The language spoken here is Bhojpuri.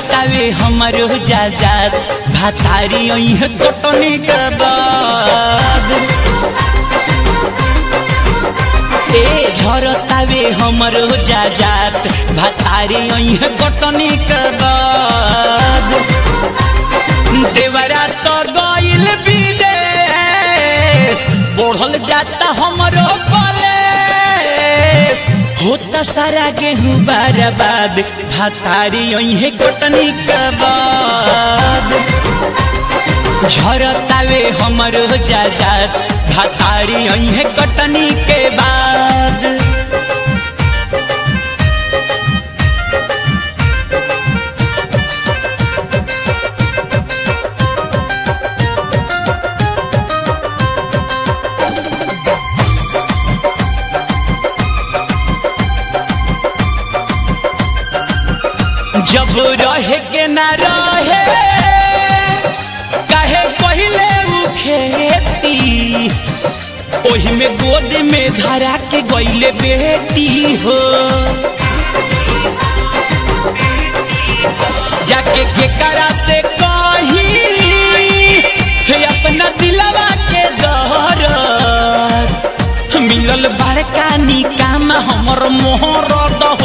झरतावे हमरो जाजात भातारी ओइह कटनी के बाद ए झरतावे हमरो जाजात भातारी ओइह कटनी के बाद देवरा तो गइल विदेश बढ़ल जाता हमरो कॉलेज होता सारा गेहूं बर्बाद भातारी ओइहे कटनी के बाद झरतावे हमरो जाजात भातारी ओइहे कटनी के बाद जब रहे के ना रहे काहे पहिले उ खेती ओही में गोद में धरा के गईले बेटी हो जाके के करा से कही हे अपना दिलवा के दहर मिलल बड़का निकाम हमर मोहर